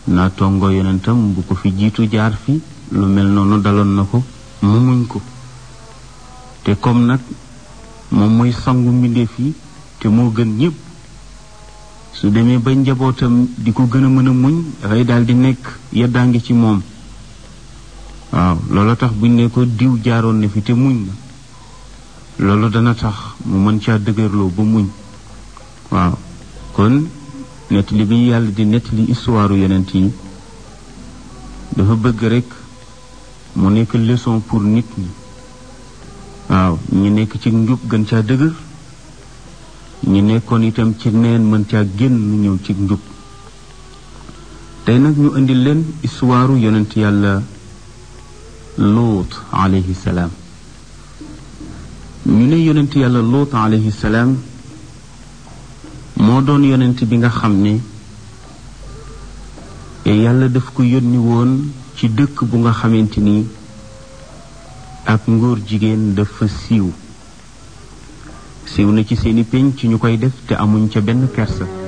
naa tongo yonentam bu ko fi jiitu jaar fi lu mel noonu daloon na ko mu muñ ko te comme nag moom mooy sangu mbindeef yi te moo gën ñépp su demee ba njabootam di ko gën a mën a muñ dafay daal di nekk yeddaangi ci moom waaw loolu tax buñ ne ko diw jaaroon na fi te muñ na loolu dana tax mu mën caa dëgërloo ba muñ waaw kon nettali bi yàlla di nettali histoire yonent yi dafa bëgg rek mu nekk leçon pour nit ñi waaw ñi nekk ci njub gën caa dëgër ñi nekkoon itam ci neen mën caa génn ñëw ci njub tey nag ñu indi leen histoire yonent yàlla luut alayhi salaam ñu ne yonent yàlla luut alayhi salaam moo doon yonent bi nga xam ne yàlla daf ko yónni woon ci dëkk bu nga xamante ni ak ngóor jigéen dafa siiw siiw na ci seeni pénc ci ñu koy def te amuñ ca benn kersa